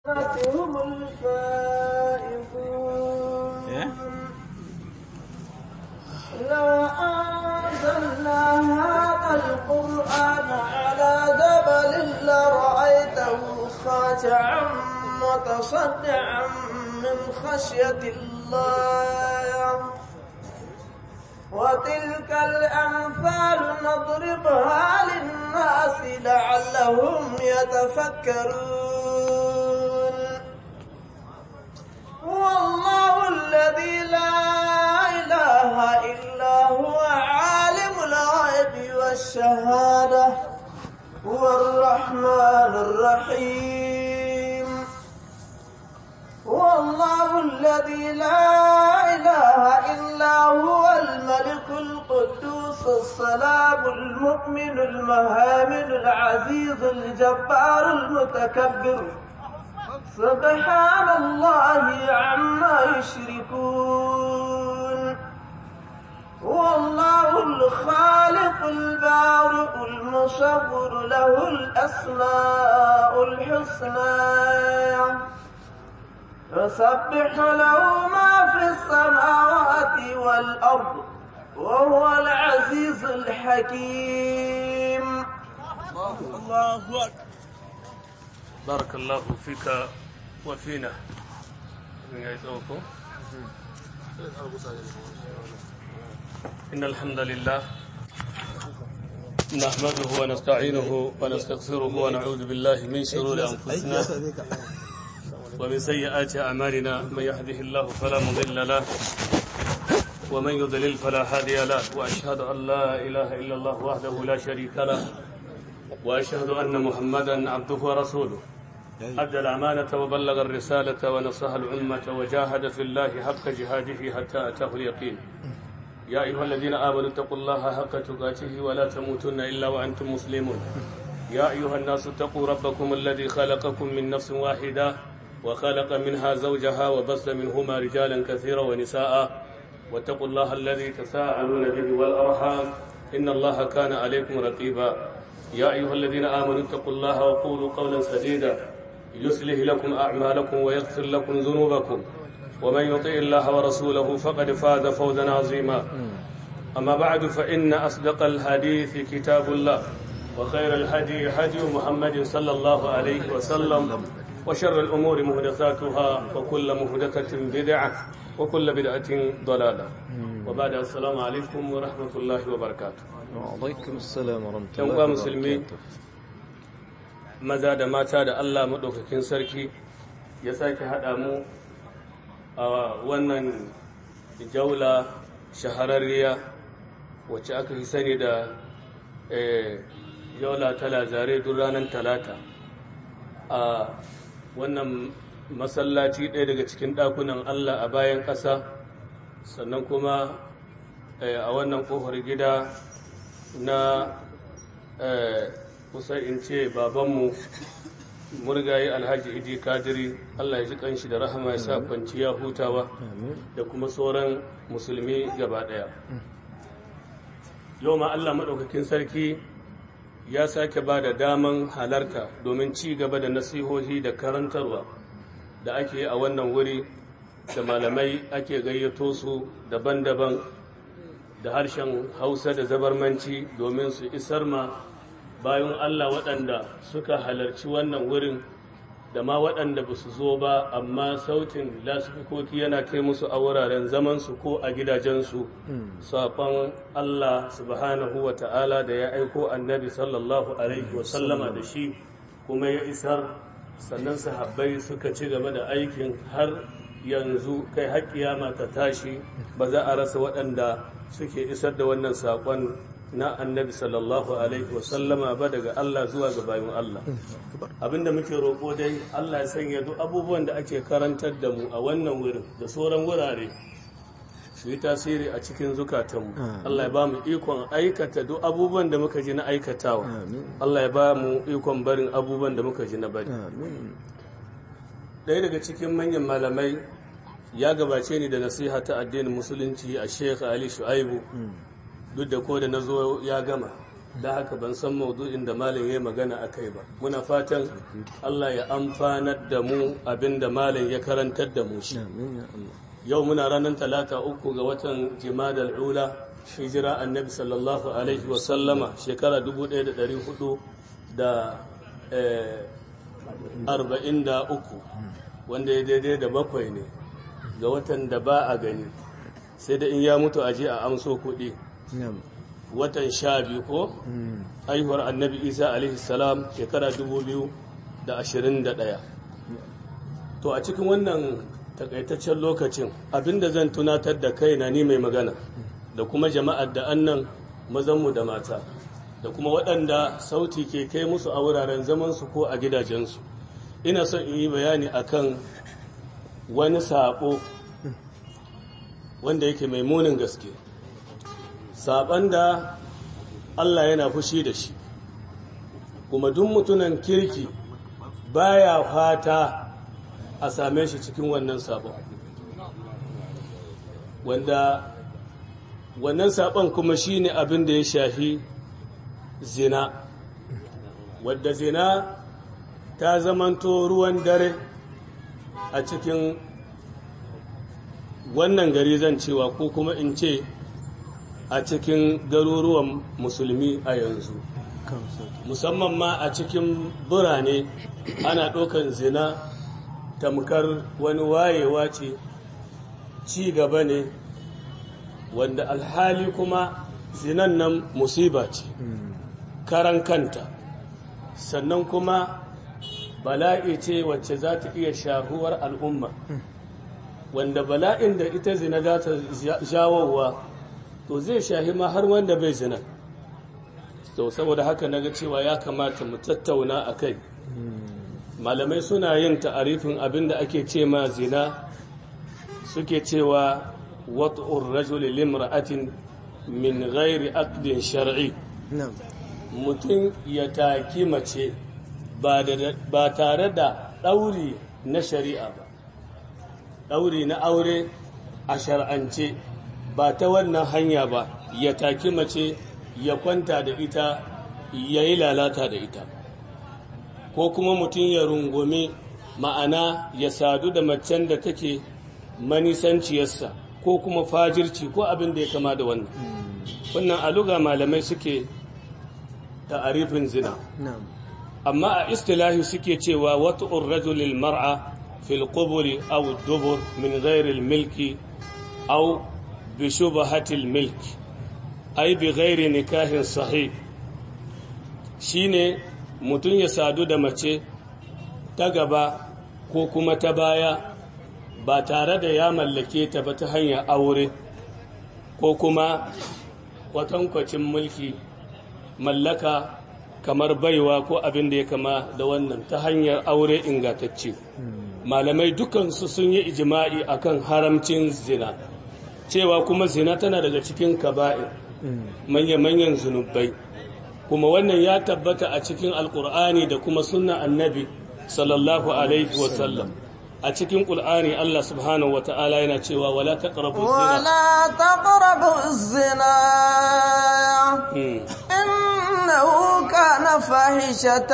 هم الفائزون لو أنزلنا هذا القرآن على جبل لرأيته خاشعا متصدعا من خشية الله وتلك الأمثال نضربها للناس لعلهم يتفكرون هو الله الذي لا إله إلا هو عالم الغيب والشهادة هو الرحمن الرحيم هو الله الذي لا إله إلا هو الملك القدوس السلام المؤمن المهامن العزيز الجبار المتكبر سبحان الله عما يشركون هو الله الخالق البارئ المصور له الأسماء الحسنى يسبح له ما في السماوات والأرض وهو العزيز الحكيم الله أكبر بارك الله فيك وفينا إن الحمد لله نحمده ونستعينه ونستغفره ونعوذ بالله من شرور أنفسنا ومن سيئات أعمالنا من يهده الله فلا مضل له ومن يضلل فلا هادي له وأشهد أن لا إله إلا الله وحده لا شريك له وأشهد أن محمدا عبده ورسوله أدى الأمانة وبلغ الرسالة ونصح الأمة وجاهد في الله حق جهاده حتى أتاه اليقين يا أيها الذين آمنوا اتقوا الله حق تقاته ولا تموتن إلا وأنتم مسلمون يا أيها الناس اتقوا ربكم الذي خلقكم من نفس واحدة وخلق منها زوجها وبث منهما رجالا كثيرا ونساء واتقوا الله الذي تساءلون به والأرحام إن الله كان عليكم رقيبا يا أيها الذين آمنوا اتقوا الله وقولوا قولا سديدا يصلح لكم أعمالكم ويغفر لكم ذنوبكم ومن يطع الله ورسوله فقد فاز فوزا عظيما أما بعد فإن أصدق الحديث كتاب الله وخير الهدي هدي محمد صلى الله عليه وسلم وشر الأمور محدثاتها وكل محدثة بدعة وكل بدعة ضلالة وبعد السلام عليكم ورحمة الله وبركاته وعليكم السلام ورحمة yan الله uwa musulmi وبركاته maza da mata da Allah maɗaukakin sarki ya sake haɗa mu a wannan jaula shahararriya wacce aka fi sani da eh, jaula ta lazare duk ranar talata a wannan masallaci ɗaya daga cikin ɗakunan Allah a bayan ƙasa sannan kuma eh, a wannan ƙofar gida na eh, kusa in ce babanmu murgaye alhaji idi kadiri Allah ya ji kanshi da rahama ya sa kwanciya hutawa da kuma sauran musulmi gaba ɗaya yau ma Allah maɗaukakin sarki ya sake ba da daman halarta domin ci gaba da nasihohi da karantarwa da ake yi a wannan wuri da malamai ake gayyato su daban-daban da harshen hausa da zabarmanci domin su isar ma bayan Allah waɗanda suka halarci wannan wurin da ma waɗanda ba su zo ba amma sautin lasifikoki yana kai musu a wuraren zamansu ko a gidajensu saƙon Allah subhanahu wa ta'ala da ya aiko annabi sallallahu alaihi wasallama da shi kuma ya isar sannan sahabbai suka ci gaba da aikin har yanzu kai har kiyama ta tashi ba za a rasa waɗanda suke isar da wannan saƙon na annabi sallallahu alaihi wasallama ba daga Allah zuwa ga bayan Allah abinda muke roƙo dai Allah ya sanya duk abubuwan da ake karantar da mu a wannan wurin da sauran wurare su yi tasiri a cikin zukatanmu Allah ya ba mu ikon aikata duk abubuwan da muka ji na aikatawa Allah ya ba mu ikon barin abubuwan da muka ji na bari ɗaya daga cikin manyan malamai ya gabace ni da nasiha ta addinin musulunci a sheikh ali shu'aibu duk da ko da na zo ya gama da haka ban san maudu'in da malam ya magana a kai ba muna fatan Allah ya amfanar da mu abinda malam ya karantar da mu shi Amin ya Allah. yau muna ranar talata uku ga watan jimadal ula hijira annabi sallallahu alaihi wasallama shekara 1400 da eh, arba'in da uku wanda ya daidai da bakwai ne ga watan da ba a gani sai da in ya mutu aje a amso kuɗi Na'am. watan sha biyu ko Mm. haihuwar annabi isa alaihi salam shekara 2021 to a cikin wannan takaitaccen lokacin abinda zan tunatar da kaina ni mai magana da kuma jama'ar da annan mazanmu da mata da kuma waɗanda sauti ke kai musu a wuraren zamansu ko a gidajensu ina son in yi bayani akan wani saɓo wanda yake mai munin gaske saɓan da Allah yana fushi da shi kuma duk mutunan kirki baya fata a same shi cikin wannan sabon wanda wannan sabon kuma shine abin da ya shafi zina wadda zina ta zamanto ruwan dare a cikin wannan gari zan cewa ko kuma in ce a cikin garuruwan musulmi a yanzu musamman ma a cikin birane ana ɗaukan zina tamkar wani wayewa ce ci gaba ne wanda alhali kuma zinan nan musiba ce karan kanta sannan kuma bala'i ce wacce za ta iya shahuwar al'umma wanda bala'in da ita zina za ta jawowa to zai shahi ma har wanda bai zina to saboda haka naga cewa ya kamata mu tattauna a kai malamai suna yin ta'arifin abin da ake ce ma zina suke cewa wat'ur rajuli limra'atin min ghairi aqdin shar'i Na'am. mutum ya taki mace ba da- ba tare da ɗauri na shari'a ba ɗauri na aure a shar'ance ba ta wannan hanya ba ya taki mace ya kwanta da ita ya yi lalata da ita ko kuma mutum ya rungumi ma'ana ya sadu da macen da take manisanciyarsa ko kuma fajirci ko abin da ya kama da wannan wannan aluga malamai suke ta'arifin zina Na'am. amma a istilahi suke cewa wat'ur rajulil mar'a fil quburi aw dubur min ghairi al milki aw bi shubhati al milk ay bi ghairi nikahin sahih shine mutum ya sadu da mace ta gaba ko kuma ta baya ba tare da ya mallake ta ba ta hanyar aure ko kuma kwatankwacin mulki mallaka kamar baiwa ko abin da ya kama da wannan ta hanyar aure ingantacce malamai dukansu sun yi ijima'i akan haramcin zina cewa kuma zina tana daga cikin kaba'ir manya-manyan zunubai kuma wannan ya tabbata a cikin alkur'ani da kuma sunna annabi sallallahu alaihi wasallam a cikin ƙul'ani Allah subhanahu wa ta'ala yana cewa wala taqrabu zina ولا تقربوا الزنا Hmm. إنه كان فاحشة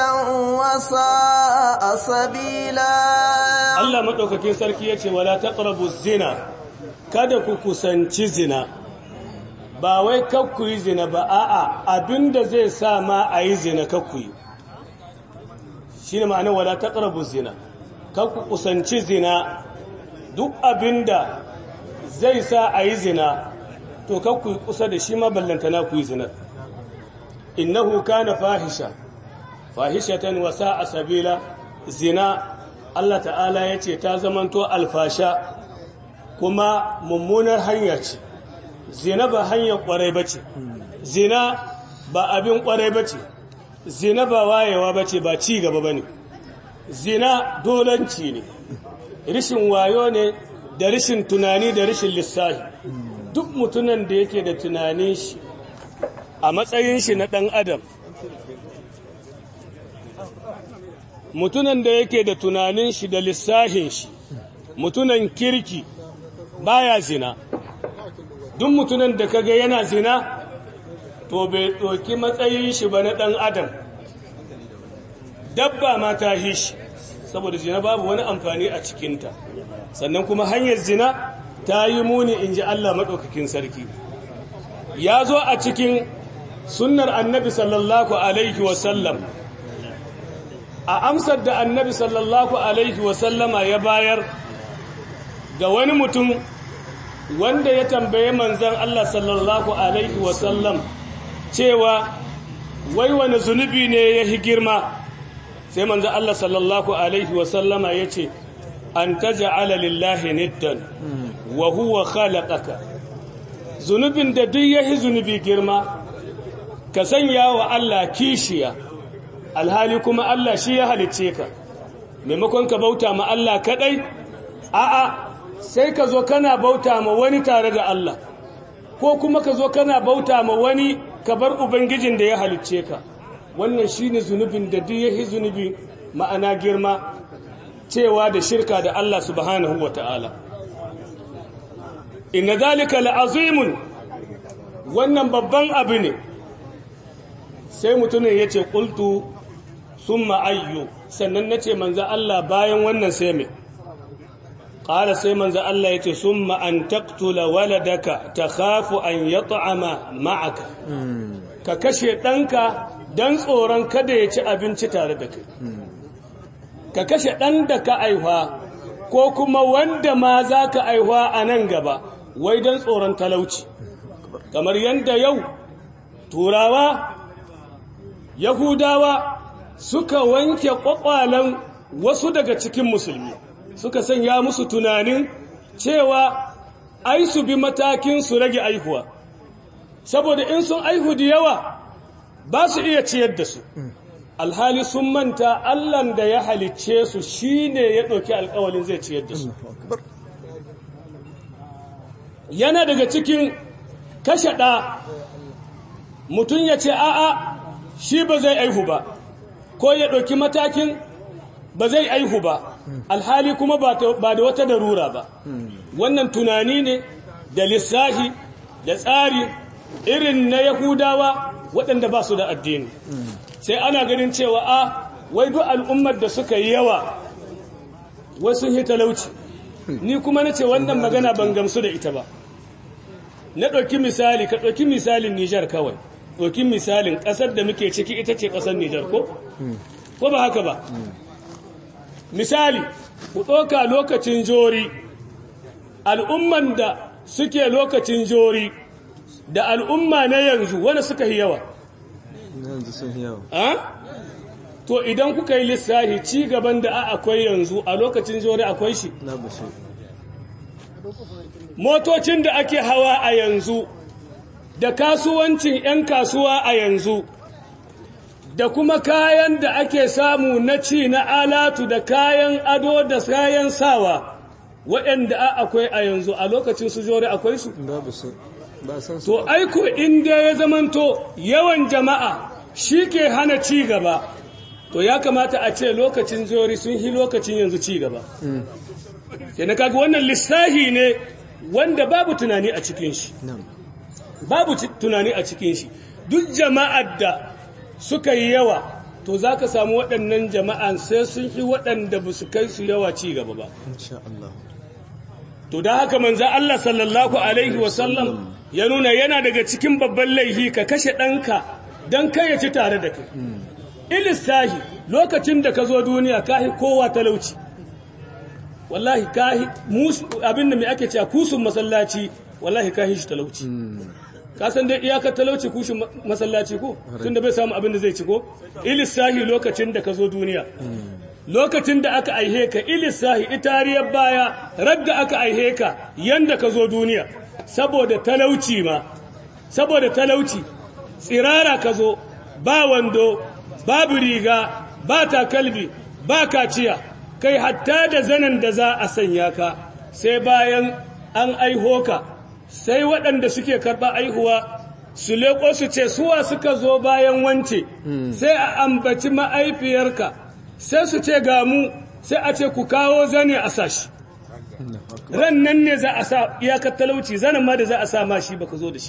وساء سبيلا Allah maɗaukakin sarki ya ce wala taqrabu zina kada ku kusanci zina ba wai kakku yi zina ba a'a abinda zai sa ma a yi zina kakku yi shi ne ma'ana wala taqrabu zina kakku kusanci zina duk abinda zai sa a yi zina to kakku yi kusa da shi ma ballantana ku yi zina innahu kana fahisha fahishatan wa sa'a sabila zina Allah ta'ala ya ce ta zamanto alfasha kuma mummunar hanya ce zina ba hanyar kwarai ba ce zina ba abin kwarai ba ce zina ba wayewa ba ce ba ci gaba ba ne zina dolanci ne rishin wayo ne da rishin tunani da rishin lissahi duk mutunan da yake da tunanin shi a matsayin shi na ɗan adam mutunan da yake da tunanin shi da lissahin shi mutunan kirki baya zina duk mutunan da kaga yana zina to bai ɗauki matsayin shi ba na ɗan adam dabba ma ta hi shi saboda zina babu wani amfani a cikinta sannan kuma hanyar zina ta yi muni in ji Allah maɗaukakin sarki ya zo a cikin sunnar annabi sallallahu alaihi wasallam a amsar da annabi sallallahu alaihi wasallama ya bayar ga wani mutum wanda ya tambaye manzan Allah sallallahu alaihi wasallam cewa wai wani zunubi ne ya hi girma sai manzan Allah sallallahu alaihi wasallama ya ce an taja'ala lillahi niddan wa huwa khalaqaka zunubin da duk yahi zunubi girma ka sanya wa Allah kishiya alhali kuma Allah shi ya halicce ka maimakon ka bauta ma Allah kadai a'a sai ka zo kana bauta ma wani tare da Allah ko kuma ka zo kana bauta ma wani ka bar ubangijin da ya halicce ka wannan shine zunubin da duk yahi zunubi ma'ana girma cewa da shirka da Allah subhanahu wata'ala inna zalika la'azimun wannan babban abu ne sai mutumin ya ce ƙultu sun ma'ayyu sannan na ce manza Allah bayan wannan sai mai ƙara sai manza Allah ya ce sun ma'an taktula waladaka ta hafu an ya ta'ama ma'aka ka kashe ɗanka don tsoron kada ya ci abinci tare da kai ka kashe ɗan da ka aihuwa ko kuma wanda ma za ka aihuwa a nan gaba wai don tsoron talauci kamar yadda yau turawa yahudawa suka wanke ƙwaƙwalen wasu daga cikin musulmi suka sanya musu tunanin cewa ai su bi matakin su rage aihuwa saboda in sun aihu da yawa ba su iya ciyar da su alhali sun manta allan da ya halicce su shine ya ɗauki alkawalin zai ciyar da su yana daga cikin kashe ɗa mutum ya ce a'a shi ba zai aihu ba ko ya ɗauki matakin ba zai aihu ba alhali kuma ba da wata darura ba wannan tunani ne da lissahi da tsari irin na yahudawa waɗanda ba su da addini sai ana ganin cewa a wai duk al'ummar da suka yi yawa wai sun yi talauci ni kuma na ce wannan magana ban gamsu da ita ba na ɗauki misali ka ɗauki misalin nijar kawai ɗauki misalin ƙasar da muke ciki ita ce ƙasar nijar ko? ko ba haka ba misali ku ɗauka lokacin jori al'umman da suke lokacin jori da al'umma na yanzu wanda suka yi yawa yanzu sun yi yawa to idan kuka yi lissahi ci gaban da akwai yanzu a lokacin jori akwai shi na bashi motocin da ake hawa a yanzu da kasuwancin 'yan kasuwa a yanzu da kuma kayan da ake samu na ci na alatu da kayan ado da kayan sawa waɗanda akwai a yanzu a lokacin su jori akwai su babu su ba san su to aiko inda ya zamanto yawan jama'a shi ke hana ci gaba to ya kamata a ce lokacin jori sun yi lokacin yanzu ci gaba sai na kaga wannan lissahi ne wanda babu tunani a cikin shi nan babu ci- tunani a cikin shi duk jama'ar da suka yi yawa to za ka samu waɗannan jama'an sai sun yi waɗanda ba su kai su yawa ci gaba ba insha Allah to da haka manza Allah sallallahu alaihi wasallam ya nuna yana daga cikin babban laihi ka kashe ɗanka don kai ya ci tare da kai ilistahi lokacin da ka zo duniya kahi kowa talauci wallahi kahi musu abin da mai ake cewa kusun masallaci wallahi kahi shi talauci ka san dai iyakar talauci kushin ma- masallaci ko tunda bai samu abin da zai ci ko ilistahi lokacin da ka zo duniya lokacin da aka aihe ka ilisahi itariyar baya radda aka aihe ka yanda ka zo duniya saboda talauci ma saboda talauci tsirara ka zo ba wando babu riga ba takalbi ba kaciya kai hatta da zanen da za a sanya ka sai bayan an aiho ka sai waɗanda suke karɓa aihuwa su leƙo su ce suwa suka zo bayan wance sai a ambaci ma'aifiyarka sai su ce ga mu sai a ce ku kawo zane a sashi ran nan ne za a sa iyakar talauci zanen ma da za a sa ma shi baka zo da shi ba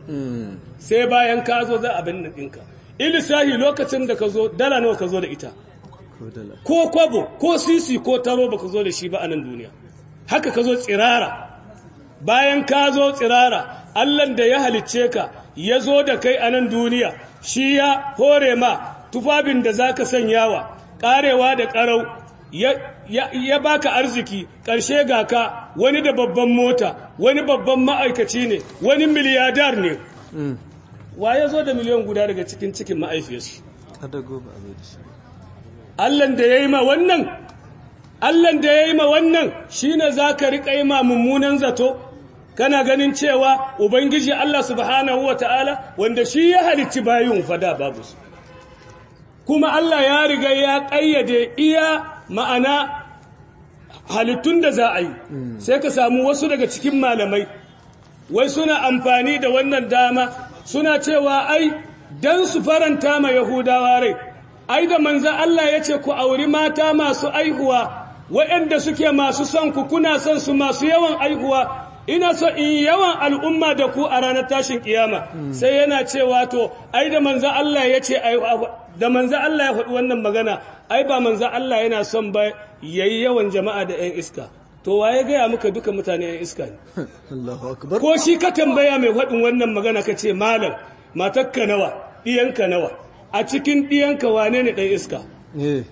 Mm. sai bayan ka zo za a bin nan ɗinka ilisahi lokacin da ka zo dala nawa ka zo da ita Ko dala. ko kwabo ko sisi ko taro baka zo da shi ba a nan duniya haka ka zo tsirara bayan ka zo tsirara allan da ya halicce ka ya zo da kai a nan duniya shi ya hore ma tufafin da za ka sanyawa ƙarewa da ƙarau ya, ya, ya baka arziki ƙarshe ga ka wani da babban mota wani babban ma'aikaci ne wani miliyadar ne Mm. wa ya zo da miliyan guda daga cikin cikin ma'aifiyarsu Kada gobe a zo da shi. Allahn da ya yi ma wannan, Allahn da ya yi ma wannan shi ne za ka riƙa yi ma mummunan zato, kana ganin cewa Ubangiji Allah subhanahu wa ta'ala wanda shi ya halicci bayin fada babu su. Kuma Allah ya riga ya ƙayyade iya ma'ana halittun da za a yi, sai ka samu wasu daga cikin malamai, wai suna amfani da wannan dama suna cewa ai, don su faranta ma Yahudawa rai. ai da manzan Allah ya ce ku auri mata masu aihuwa waɗanda suke masu son ku kuna son su masu yawan aihuwa ina so in yawan al'umma da ku a ranar tashin kiyama sai yana cewa to ai da manzan Allah ya ce da manzan Allah ya faɗi wannan magana ai ba manzan Allah yana son ba yayi yawan jama'a da 'yan iska to waye gaya muka duka mutane 'yan iska ne Allahu akbar. ko shi ka tambaya mai faɗin wannan magana ka ce malam matakka nawa ɗiyanka nawa a cikin ɗiyanka wane ne ɗan iska Eh.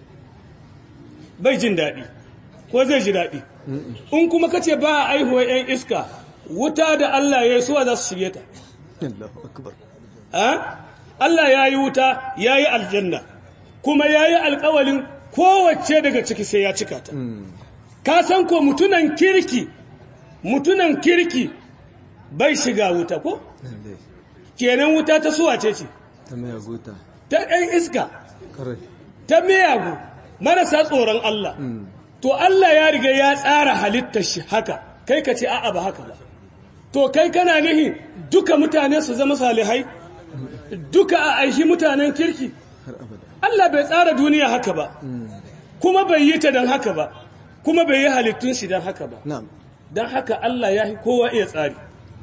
bai jin daɗi ko zai ji daɗi in kuma ka ce ba a aihuwa 'yan iska wuta da Allah ya yi suwa za su shige ta Allahu akbar. a? Allah ya yi wuta ya yi aljanna kuma ya yi alkawalin kowace daga ciki sai ya cika ta ka san ko mutunan kirki mutunan kirki bai shiga wuta ko Lalle. kenan wuta ta suwa ce ce Ta mai aguta. ta ɗan iska Karai. ta miyagu marasa tsoron Allah to Allah ya riga ya tsara halittar shi haka kai ka ce a'a ba haka ba to kai kana nihi duka mutane su zama salihai duka a aishi mutanen kirki Har abada. Allah bai tsara duniya haka ba kuma bai yi ta don haka ba kuma bai yi halittun shi don haka ba Na'am. don haka Allah ya fi kowa iya tsari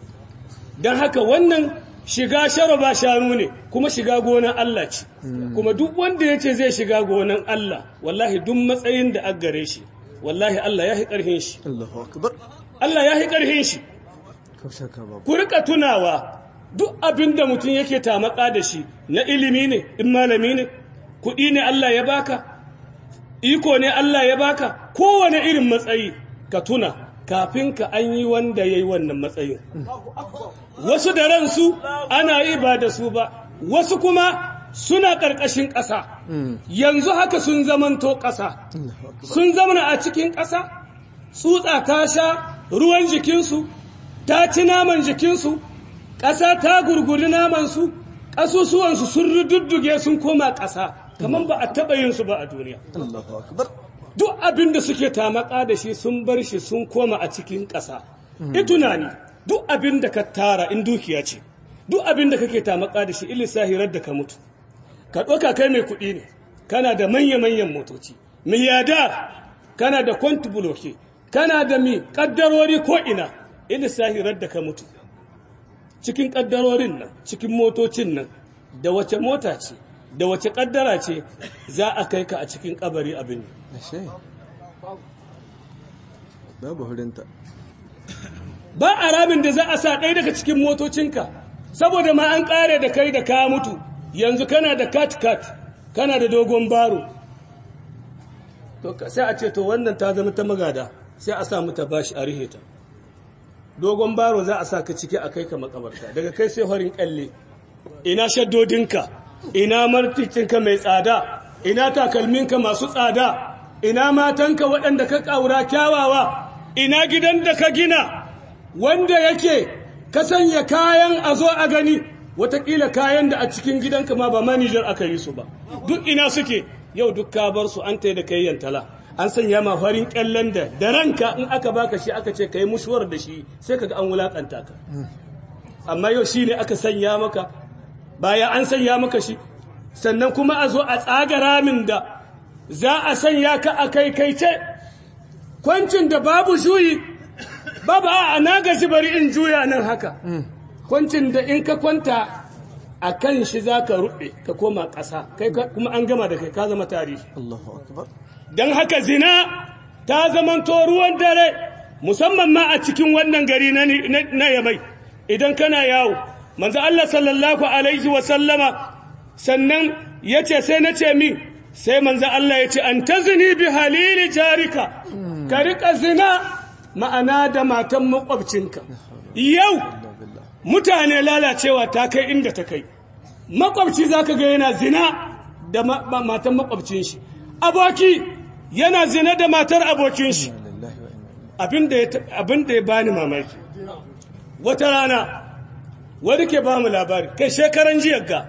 don haka wannan shiga sharaba shanu ne kuma shiga gonan Allah ce kuma duk wanda ya ce zai shiga gonan Allah wallahi duk matsayin da aka gare shi wallahi Allah ya fi ƙarfin shi Allahu akbar. Allah ya fi ƙarfin shi Kau shaka babu. ku rika tunawa duk abin da mutum yake tamaka da shi na ilimi ne in malami ne kuɗi ne Allah ya baka iko ne Allah ya baka kowane irin matsayi ka tuna kafin ka an yi wanda ya yi wannan matsayin wasu da ransu ana yi ba da su ba wasu kuma suna ƙarƙashin ƙasa yanzu haka sun zamanto ƙasa Allahu akbar. sun zamana a cikin ƙasa tsutsa ta sha ruwan jikinsu ta ci naman jikinsu ƙasa ta gurguri namansu ƙasusuwansu sun rududduge sun koma ƙasa kamar ba a taɓa yin su ba a duniya Allahu akbar. duk abin da suke tamaka da shi sun bar shi sun koma a cikin ƙasa i tunani duk abin da ka tara in dukiya ce duk abin da kake tamaka da shi ilisahirar da ka mutu ka ɗauka kai mai kuɗi ne kana da manya-manyan motoci miliyadar kana da kwanti buloke kana da mi ƙaddarori ko'ina ilisahirar da ka mutu cikin ƙaddarorin nan cikin motocin nan da wace mota ce da wace ƙaddara ce za a kai ka a cikin ƙabari abin Ashe. Babu hurinta. ba a ramin da za a sa ɗaya daga cikin motocinka saboda ma an ƙare da kai da ka mutu yanzu kana da kat-kat kana da dogon baro to ka- sai a ce to wannan ta zama ta magada sai a sa mata bashi a rihe ta dogon baro za a sa ka ciki a kai ka makabarta daga kai sai farin kyalle ina shaddodinka ina marticinka mai tsada ina takalminka masu tsada ina matanka waɗanda ka ƙaura kyawawa ina gidan da ka gina wanda yake ka sanya kayan a zo a gani watakila kayan da a cikin gidanka ma ba manijar aka yi su ba duk ina suke yau duk ka bar su an tai da kai yantala an sanya ma farin kyallen da da ranka in aka baka shi aka ce kai mushuwar da shi sai kaga an wulakanta ka amma yau shine aka sanya maka baya an sanya maka shi sannan kuma a zo a tsaga ramin da za a sanya ka a kai kai ce kwancin da babu juyi babu a na gaji bari in juya nan haka kwancin da in ka kwanta a kan shi za ka ruɓe ka koma ƙasa kai ka- kuma an gama da kai ka zama tarihi Allahu akbar don haka zina ta zamanto ruwan dare musamman ma a cikin wannan gari na, na- na yamai idan kana yawo manzo Allah sallallahu alaihi wa sallama sannan ya ce sai na ce min sai manzo Allah ya ce an ta zini bi halili jarika ka riƙa zina ma'ana da matan makwabcinka yau Allah billah mutane lalacewa ta kai inda ta kai makwabci za ka ga yana zina da ma- ma- matan makwabcin shi aboki yana zina da matar abokin shi Inna lillahi wa inna ilaihi abin da ya ta- abin da ya bani mamaki wata rana wani ke ba mu labari kai shekaran jiya ga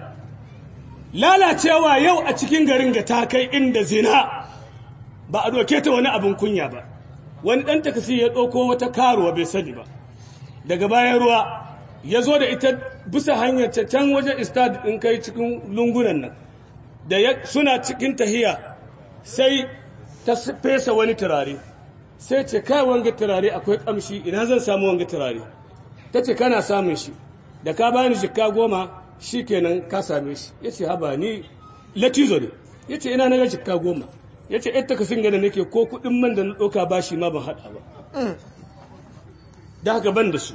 lalacewa yau a cikin garin ga ta kai inda zina ba a doke ta wani abin kunya ba wani ɗan takasi ya ɗauko wata karuwa bai sani ba daga bayan ruwa ya zo da ita bisa hanyar ta can wajen istad in kai cikin lungunan nan da ya- suna cikin tahiya sai ta s- fesa wani turare sai ce kai wanga turare akwai kamshi ina zan samu wanga turare ta ce kana samun shi da ka bani jikka goma shi kenan ka same shi ya ce haba ni latizo ne ya ce ina na ga jikka goma ya ce ita ka singa da nake ko kuɗin man da na ɗauka ba shi ma ban haɗa ba da haka ban da su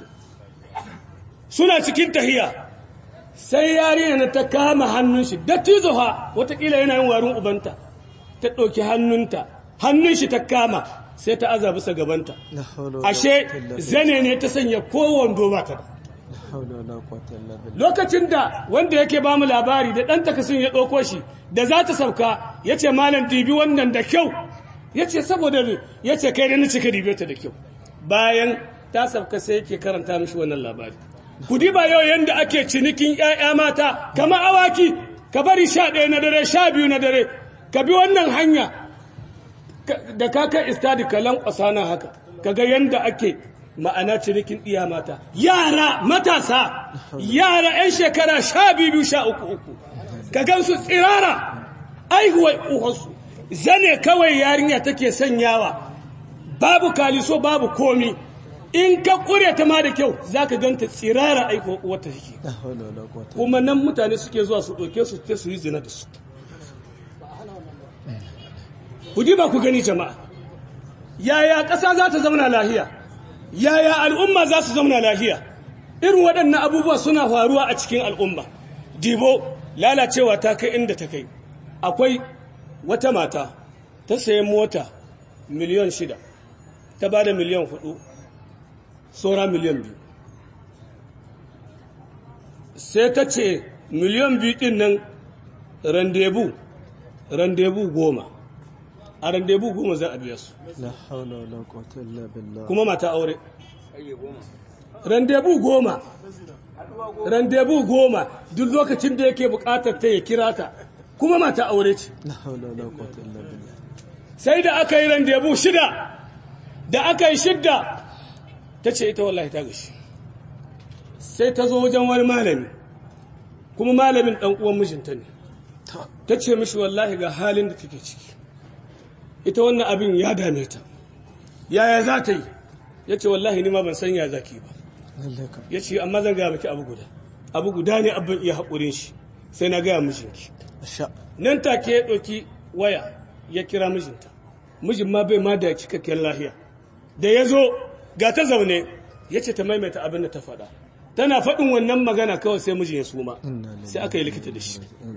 suna cikin tahiya sai yarinya na ta kama hannun shi dattizo ha watakila yana yin warin ubanta ta ɗauki hannunta hannun shi ta kama sai ta aza bisa gabanta la hawla wala ashe quwwata illa billah. zane ne ta sanya kowane ba ta da la hawla wala quwwata illa billah lokacin da wanda yake ba mu labari da ɗan takasin ya ɗauko shi da za ta sauka ya ce malam dibi wannan da kyau ya ce saboda ne ya ce kai da ni cika dibe ta da kyau bayan ta sauka sai yake karanta mishi wannan labari ku diba yau yanda ake cinikin 'ya'ya mata kamar awaki ka bari sha ɗaya na dare sha biyu na dare ka bi wannan hanya ka- da ka kai istadi ka lankwasa na haka ka ga yanda ake ma'ana cinikin iya mata yara matasa yara 'yan shekara sha biyu sha uku uku ka gansu tsirara aihuwar uwarsu zane kawai yarinya take sanyawa babu kaliso babu komi in ka kure ta ma da kyau za ka ganta tsirara aihuwar uwarta take la hawla wala quwwata kuma nan mutane suke zuwa su ɗauke su ta su yi zina da su ku ji ba ku gani jama'a yaya ƙasa za ta zauna lahiya yaya al'umma za su zauna lahiya irin waɗannan abubuwa suna faruwa a cikin al'umma dibo lalacewa ta kai inda ta kai akwai wata mata ta sayi mota miliyan shida ta ba da miliyan hudu saura miliyan biyu sai ta ce miliyan biyu ɗin nan randebu randebu goma a randebu goma za a biya su la hawla wala quwwata illa billah kuma mata aure randebu goma randebu goma duk lokacin da yake bukatar ta ya kira ta kuma mata aure ce la hawla wala quwwata illa billah sai da aka yi randebu shida da aka yi shidda ta ce ita wallahi ta gashi sai ta zo wajen wani malami kuma malamin ɗan uwan mijinta ne ta ta ce mishi wallahi ga halin da take ciki ita wannan abin ya dame ta yaya za ta yi ya ce wallahi ni ma ban san ya zaki ba lalle ka ya ce amma zan gaya miki abu guda abu guda ne abin iya haƙurin shi sai na gaya mijinki sha nan take ya ɗauki waya ya kira mijinta mijin ma bai ma da cikakken lahiya da ya zo ga ta zaune ya ce ta maimaita abin da ta faɗa tana faɗin wannan magana kawai sai mijin ya suma Inna lillahi sai aka yi likita da shi Mm.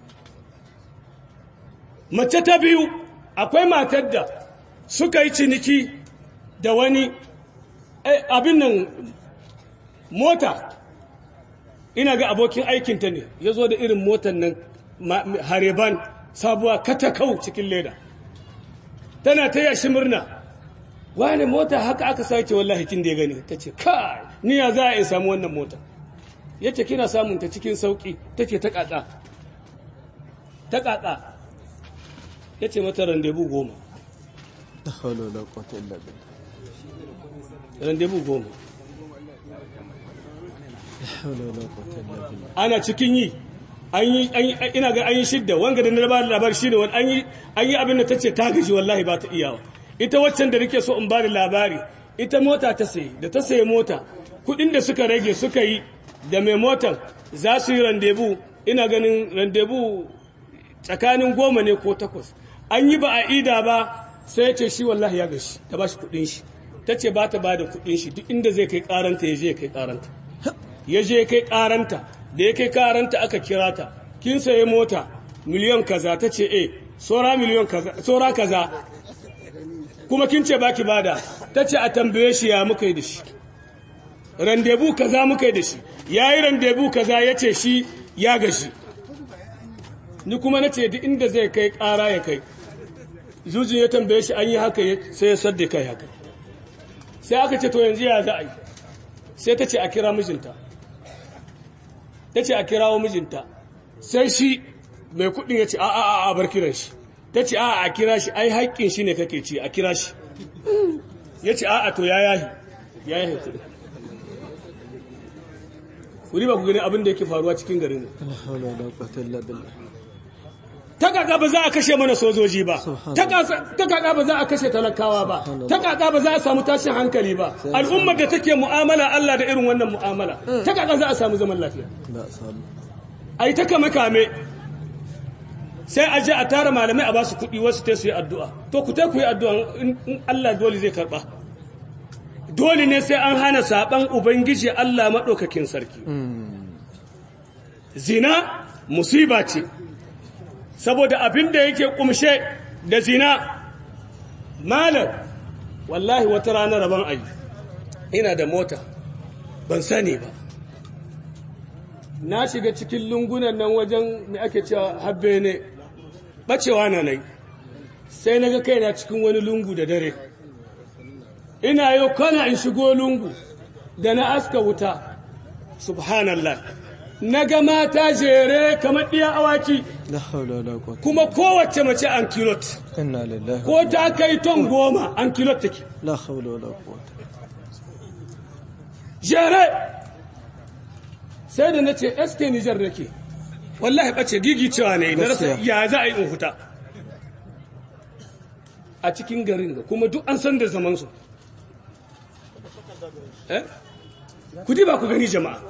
mace ta biyu akwai matar da suka yi ciniki da wani eh, abin nan mota ina ga abokin aikinta ne ya zo da irin motar nan ma- hareban sabuwa katakau cikin leda tana ta yashi murna wani mota haka aka sake wallahi kin da ya gani ta ce kai ni ya za a yi samu wannan mota ya ce kina samun ta cikin sauki ta ce ta ƙaƙa ta ƙaƙa ya ce mata randebu goma la hawla wala quwwata illa billah randebu goma la hawla wala quwwata illa billah ana cikin yi an yi an yi- ina ga an yi shidda wanga da na ba da labari shine wani an yi an yi abin da tace ta gaji wallahi ba ta iyawa ita waccan da nake so in ba da labari ita mota ta sayi da ta sayi mota kudin da suka rage suka yi da mai motan za su yi randebu ina ganin randebu tsakanin goma ne ko takwas an yi ba a ida ba sai ya ce shi wallahi ya gashi ta ba shi kudin shi ta ce ba ta ba da kudin shi duk inda zai kai karanta ya je ya kai karanta ya je ya kai karanta da ya kai karanta aka kira ta kin saye mota miliyan kaza ta ce eh sora miliyan kaza sora kaza kuma kin ce baki bada ta ce a tambaye shi ya muka yi da shi randebu kaza muka yi da shi ya yi randebu kaza ya ce shi ya gashi ni kuma na ce duk inda zai kai ƙara ya kai jujin ya tambaye shi an yi haka sai ya sadda kai haka sai aka ce to yanzu ya za a yi sai ta ce a kira mijinta ta ce a kirawo mijinta sai shi mai kudin ya ce a a a bar kiran shi ta ce a a kira shi ai haƙƙin shi ne kake ci a kira shi ya ce a a to ya yahi ya yahi kudin kuri ba ku gani abin da yake faruwa cikin garin La hawla wala quwwata illa billah. ta kaka ba za a kashe mana sojoji ba ta kaka ba za a kashe talakawa ba ta kaka ba za a samu tashin hankali ba al'ummar da take mu'amala Allah da irin wannan mu'amala ta kaka za a samu zaman lafiya Ba a samu. ai ta kame kame sai a je a tara malamai a ba su kuɗi wasu ta su yi addu'a to ku ta ku yi addu'a in in Allah dole zai karɓa dole ne sai an hana saɓan ubangiji Allah maɗaukakin sarki zina musiba ce saboda abin da yake kumshe da zina malam wallahi wata rana rabon ayi ina da mota ban sani ba na shiga cikin lungunan nan wajen mai ake cewa habbe ne bacewa na nai sai na ga kaina cikin wani lungu da dare ina yau kana in shigo lungu da na aska wuta subhanallah na ga mata jere kamar ɗiya awaki La hawla wala quwwata. kuma kowace mace an kilot Inna lillahi. ko ta kai ton goma an kilot take La hawla wala quwwata. jere sai da na ce sk nijar nake wallahi ɓace gigi cewa ne na rasa Gaskiya. ya za a yi in huta a cikin garin ga kuma duk an san da zamansu eh ku ba ku gani jama'a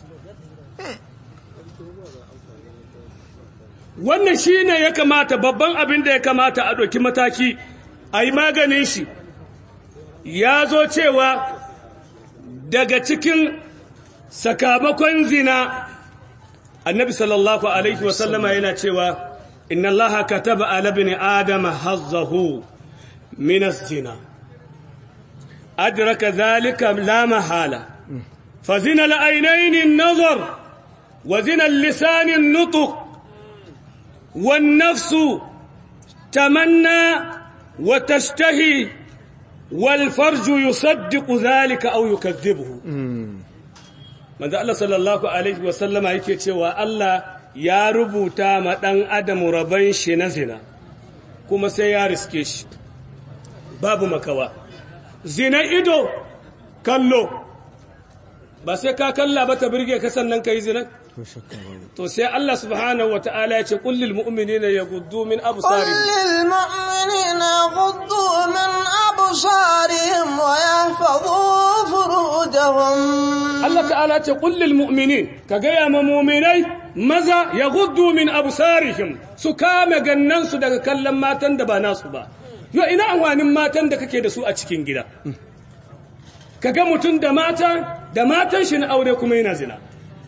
wannan shi ne ya kamata babban abin da ya kamata a ɗauki mataki a yi maganin shi ya zo cewa daga cikin sakamakon zina annabi sallallahu alaihi wasallama yana cewa inna allaha kataba ala ibn adama hazzahu min az-zina adraka dhalika la mahala fa zina al-aynayn an-nazar wa zina al-lisan an-nutq والنفس تمنى وتشتهي والفرج يصدق ذلك أو يكذبه من ذا الله صلى الله عليه وسلم yake cewa Allah ya rubuta ma ɗan adam rabon shi na zina kuma sai ya riske shi babu makawa zina ido kallo ba sai ka kalla ba ta birge ka sannan ka yi zina Ko shakka babu. to sai Allah subhanahu wata'ala ya ce kullil mu'minina yaghuddu min قل absarihim للمؤمنين يغضوا من أبصارهم ويحفظوا فروجهم Allah ta'ala ya ce kullil mu'minin ka gaya ma mu'minai maza yaghuddu min absarihim su kame gannan su daga kallon matan da ba nasu ba yo ina amfanin matan da kake da su a cikin gida kaga mutum da mata da matan shi na aure kuma yana zina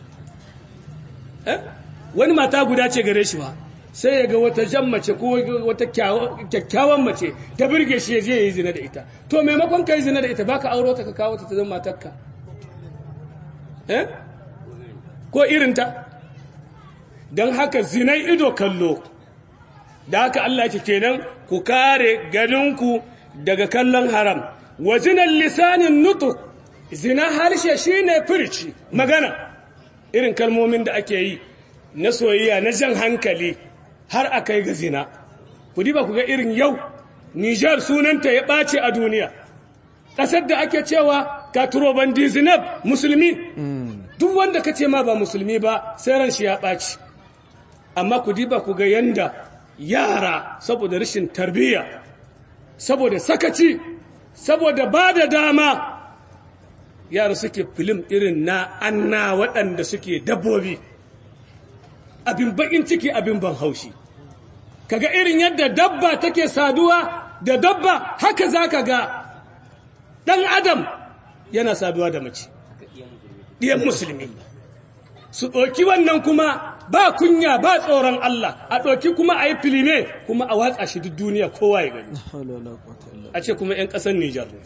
eh wani mata guda ce gare shi ba sai ya ga wata jan mace ko wata kyakkyawan mace ta birge shi ya je ya yi zina da ita to maimakon ka yi zina da ita baka auro ta ka kawo ta ta zama matarka eh ko irinta don haka zinai ido kallo da haka Allah ke kenan ku kare ganinku daga kallon haram wa zinan lisanin nutuk zina harshe shine firici magana irin kalmomin da ake yi na soyayya na jan hankali har a kai ga zina ku diba ku ga irin yau Nijar sunanta ya ɓace a duniya ƙasar da ake cewa katurobandi zinab musulmi duk wanda ka ce ma ba musulmi ba sai ran shi ya ɓaci amma ku diba ku ga yanda yara saboda rashin tarbiyya saboda sakaci saboda ba da dama yara suke filim irin na anna waɗanda suke dabbobi abin bakin ciki abin ban haushi kaga irin yadda dabba take saduwa da dabba haka zaka ga ɗan adam yana saduwa da mace ɗiyan musulmi su ɗauki wannan kuma ba kunya ba tsoron Allah a ɗauki kuma a yi filime kuma a watsa shi duk duniya kowa ya gani hawla wala quwwata illa a ce kuma 'yan ƙasar Nijar ne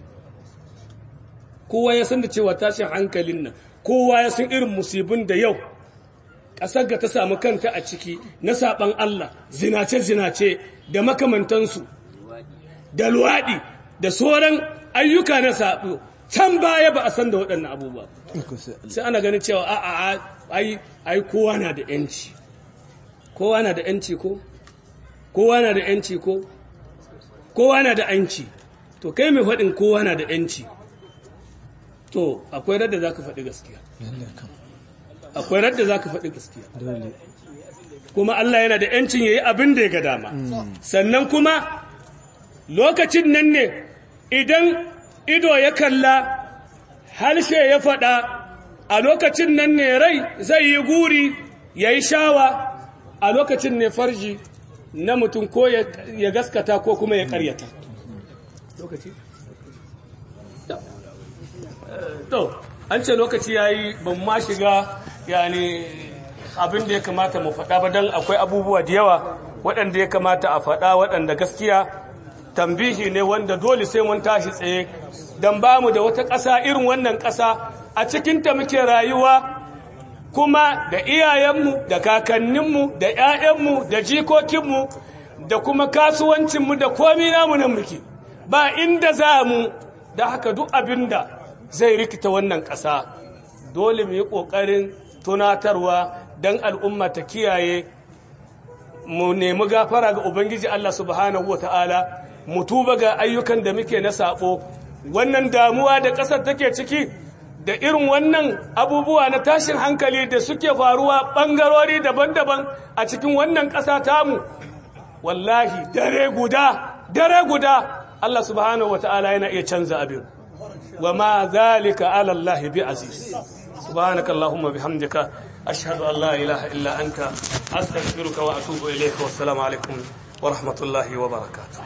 kowa ya san da cewa tashin hankalin nan kowa ya san irin musibin da yau ƙasar ga ta samu kanta a ciki na saɓan Allah zinace-zinace da makamantansu da luwaɗi da sauran ayyuka na saɓo can baya ba a san da waɗannan abubuwa billah sai Allah sai ana ganin cewa a a ai ai kowa na da yanci kowa na da yanci ko kowa na da yanci ko kowa na da yanci to kai mai faɗin kowa na da yanci to akwai radda zaka faɗi gaskiya lalle kam akwai radda zaka faɗi gaskiya dole kuma Allah yana da yancin yayi abin da ya ga dama sannan kuma lokacin nan ne idan ido ya kalla harshe ya faɗa a lokacin nan ne rai zai yi guri ya yi shawa a lokacin ne farji na mutum ko ya ya gaskata ko kuma ya karyata lokaci to an ce lokaci ya yi ban ma shiga yani abin da ya kamata mu faɗa ba don akwai abubuwa da yawa waɗanda ya kamata a faɗa waɗanda gaskiya tambihi ne wanda dole sai mun tashi tsaye don ba mu da wata ƙasa irin wannan ƙasa a cikinta muke rayuwa kuma da iyayenmu da kakanninmu da 'ya'yanmu da jikokinmu da kuma kasuwancinmu da komi namu nan muke ba inda za mu da haka duk abin da zai rikita wannan ƙasa dole mu yi ƙoƙarin tunatarwa don al'umma ta kiyaye mu nemi gafara ga Ubangiji Allah subhanahu wa ta'ala mu tuba ga ayyukan da muke na saɓo wannan damuwa da ƙasar take ciki da irin wannan abubuwa na tashin hankali da suke faruwa ɓangarori daban-daban a cikin wannan ƙasa tamu wallahi dare guda dare guda Allah subhanahu wa ta'ala yana iya canza abin wa ma zalika ala Allah bi aziz subhanaka allahumma bihamdika ashhadu an la ilaha illa anta astaghfiruka wa atubu ilayka wassalamu alaikum wa rahmatullahi wa barakatuh